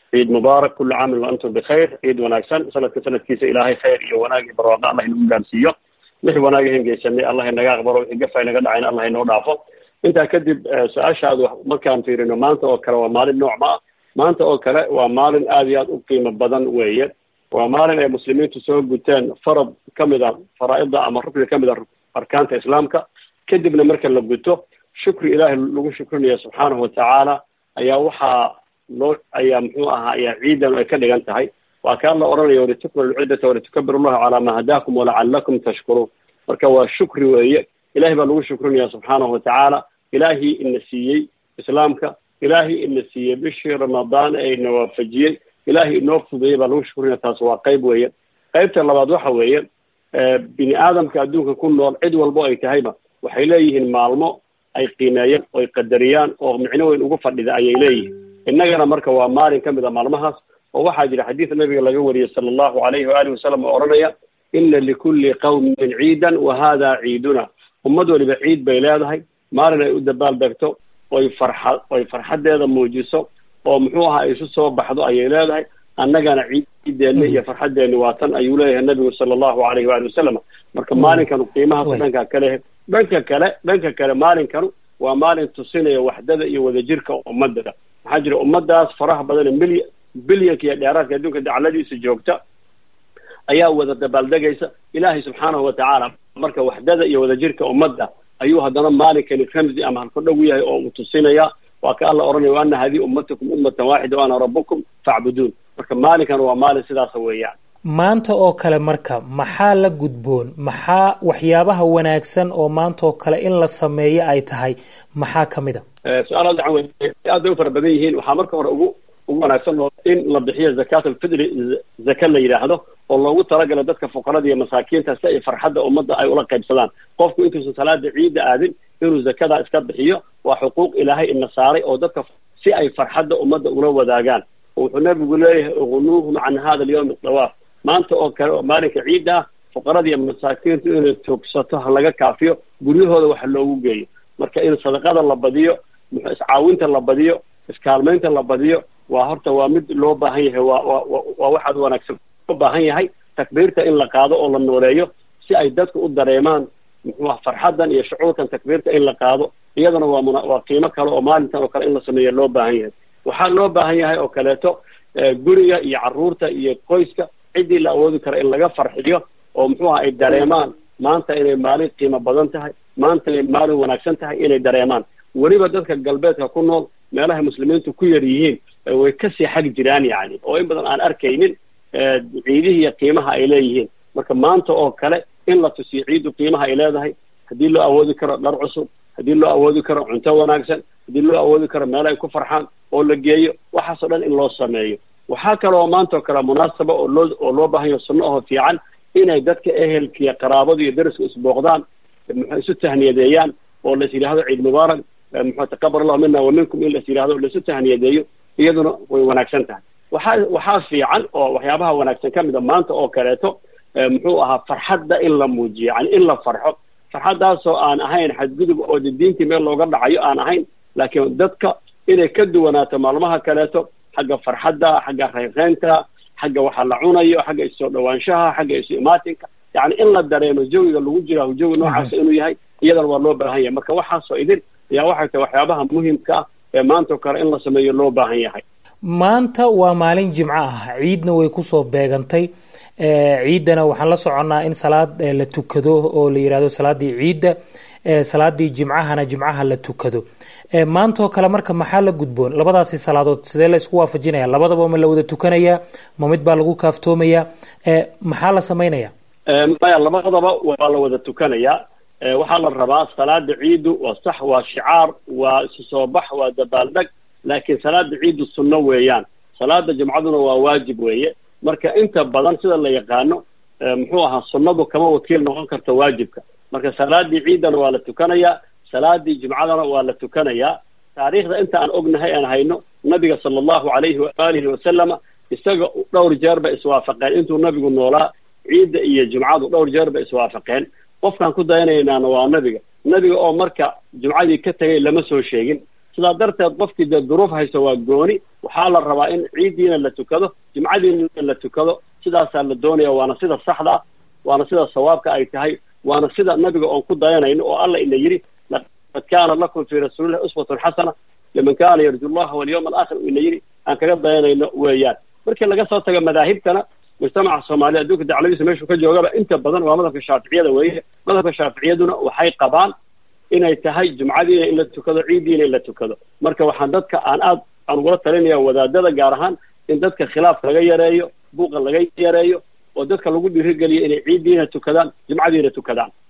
ciid mubaarak kullu caamin wa antum bikhayr ciid wanaagsan sanadka sanadkiisa ilaahay khayr iyo wanaag iyo barwaaqo allah inagu gaarsiiyo wixii wanaag ahan geysanay allah inaga aqbalo wixii gafa inaga dhacayna allah inoo dhaafo intaa kadib su-aashaadu markaan fiirino maanta oo kale waa maalin nooc ma ah maanta oo kale waa maalin aada iyo aada u qiimo badan weeye waa maalin ay muslimiintu soo guteen farad kamid a faraa-ida ama rukni kamid a arkaanta islaamka kadibna marka la guto shukri ilaahay lagu shukrinaya subxaanahu watacaala ayaa waxaa loo ayaa muxuu ahaa ayaa ciidan ay ka dhigan tahay waa kaan la odhanaya walitukmilu lciddata walitukabiru llaha calaa ma hadaakum walacalakum tashkuruun marka waa shukri weeye ilahay baa lagu shukrinaya subxaanahu watacaala ilaahii ina siiyey islaamka ilaahay ina siiyey bishii ramadaan ee ina waafajiyey ilaahay inoo fudeeyey baa lagu shukrinaya taas waa qayb weeye qaybta labaad waxa weeye bini aadamka adduunka ku nool cid walbo ay tahayba waxay leeyihiin maalmo ay qiimeeyaan oo ay qadariyaan oo micno weyn ugu fadhida ayay leeyihiin innagana marka waa maalin ka mid a maalmahaas oo waxaa jira xadiid nabiga laga wariyey sala allahu alayhi waalihi wasalam oo odhanaya ina likulli qawmin ciidan wa hada ciiduna ummad waliba ciid bay leedahay maalin ay u dabaal degto oy farxa oy farxaddeeda muujiso oo muxuu ahaa isu soo baxdo ayay leedahay annagana ciideenna iyo farxaddeeni waa tan ayuu leeyahay nabigu sala allahu alayhi waali wasalam marka maalinkanu qiimahaas dhanka kale dhanka kale dhanka kale maalinkanu waa maalin tusinaya waxdada iyo wadajirka ummadda maxaa jira ummadaas faraha badan milya bilyanka iyo dheeraadka adduunka dacladiisa joogta ayaa wada dabaaldegaysa ilaahay subxaanahu watacaala marka waxdada iyo wadajirka ummadda ayuu haddana maalinkani ramzi ama halkudhow yahay oo uu tusinaya waa ka alla odhanaya wa ana hadihi ummatukum ummatan waaxida wa ana rabbukum facbuduun marka maalinkan waa maalin sidaasa weeyaan maanta oo kale marka maxaa la gudboon maxaa waxyaabaha wanaagsan oo maanta oo kale in la sameeyo ay tahay maxaa ka mid a su-aal dacan wey aad bay u fara badan yihiin waxaa marka hore ugu ugu wanaagsan oo in la bixiyo zakat alfidri zaka la yidhaahdo oo loogu talagalo dadka fuqarada iyo masaakiinta si ay farxadda ummadda ay ula qaybsadaan qofku intuusan salaada ciidda aadin inuu zakadaa iska bixiyo waa xuquuq ilaahay ina saaray oo dadka si ay farxadda ummadda ula wadaagaan oo wuxuu nabigu leeyahay uqnuuhum can hada alyawmi dawaaf maanta oo kale oo maalinka ciidda ah fuqarada iyo masaakiintu inay toogsato ha laga kaafiyo guryahooda waxa loogu geeyo marka in sadaqada la badiyo muxuu iscaawinta la badiyo iskaalmaynta la badiyo waa horta waa mid loo baahan yahay waa waa waa waxaad wanaagsan loo baahan yahay takbiirta in la qaado oo la nooleeyo si ay dadku u dareemaan muxuu ah farxaddan iyo shucuurkan takbiirta in la qaado iyadana waa muna waa qiimo kale oo maalintan oo kale in la sameeya loo baahan yahay waxaa loo baahan yahay oo kaleeto guriga iyo carruurta iyo qoyska ciddii la awoodi kara in laga farxiyo oo muxuu aha ay dareemaan maanta inay maalin qiimo badan tahay maanta inay maalin wanaagsan tahay inay dareemaan weliba dadka galbeedka ku nool meelahay muslimiintu ku yar yihiin way kasii xag jiraan yani oo in badan aan arkaynin ciidihii iyo qiimaha ay leeyihiin marka maanta oo kale in la tusiyo ciiddu qiimaha ay leedahay haddii loo awoodi karo dhar cusub haddii loo awoodi karo cunto wanaagsan haddii loo awoodi karo meel ay ku farxaan oo la geeyo waxaasoo dhan in loo sameeyo waxaa kale oo maanta oo kale munaasaba oo loo oo loo baahan yaho sunno aho fiican inay dadka ehelkiiyo qaraabadu iyo dariska isbooqdaan muxuu isu tahniyadeeyaan oo lais yidhaahdo ciid mubaarak muxuu taqabal allahu mina wa minkum in lais yidhahdo laisu tahniyadeeyo iyaduna way wanaagsan tahay waxaa waxaa fiican oo waxyaabaha wanaagsan ka mid a maanta oo kaleeto muxuu ahaa farxadda in la muujiyo yani in la farxo farxaddaasoo aan ahayn xadgudub oo de diintii meel looga dhacayo aan ahayn laakiin dadka inay ka duwanaato maalmaha kaleeto xagga farxadda xagga reeqeynta xagga waxa la cunayo xagga isoo dhawaanshaha xagga isu imaatinka yani in la dareemo jawiga lagu jira jawi noocaas inuu yahay iyadana waa loo baahan yahay marka waxaasoo idin ayaa waxay tahay waxyaabaha muhimka ah ee maanta oo kale in la sameeyo loo baahan yahay maanta waa maalin jimco ah ciidna way kusoo beegantay ciiddana waxaan la soconnaa in salaad la tukado oo la yidhahdo salaadii ciidda salaadii jimcahana jimcaha la tukado maantaoo kale marka maxaa la gudboon labadaasi salaadood sidee la isku waafajinaya labadaba ma la wada tukanaya ma mid baa lagu kaaftoomayaa maxaa la samaynaya maya labadaba waa la wada tukanayaa waxaa la rabaa salaada ciiddu waa sax waa shicaar waa isu soo bax waa dabaaldeg laakiin salaada ciiddu sunno weeyaan salaada jimcaduna waa waajib weeye marka inta badan sida la yaqaano muxuu ahaa sunnadu kama wakiil noqon karta waajibka marka salaadii ciiddana waa la tukanayaa salaadii jimcadana waa la tukanayaa taariikhda inta aan ognahay aan hayno nabiga sala allahu calayhi waalihi wasalama isaga dhowr jeer bay iswaafaqeen intuu nabigu noolaa ciidda iyo jimcadu dhowr jeer bay iswaafaqeen qofkaan ku dayanaynaana waa nabiga nabiga oo marka jumcadii ka tegay lama soo sheegin sidaa darteed qofkii dee duruuf hayso waa gooni waxaa la rabaa in ciiddiina la tukado jimcadiina la tukado sidaasaa la doonaya waana sida saxda ah waana sida sawaabka ay tahay waana sida nabiga oon ku dayanayno oo alla ina yidhi laqad kaana lakum fii rasuulillahi uswatun xasana liman kaana yarju llaha walyawma alaakhir ina yidhi aan kaga dayanayno weeyaan markii laga soo tago madaahibtana mujtamaca soomaaliya adduunka dacladiisa meeshuu ka joogaba inta badan waa madhabka shaaficiyada weeye madhabka shaaficiyaduna waxay qabaan inay tahay jumcadiina in la tukado ciiddiina in la tukado marka waxaan dadka aan aad aan ugula talinaya wadaadada gaar ahaan in dadka khilaafka laga yareeyo buuqa laga yareeyo oo dadka lagu dhiirigeliyo inay ciiddiina tukadaan jumcadiina tukadaan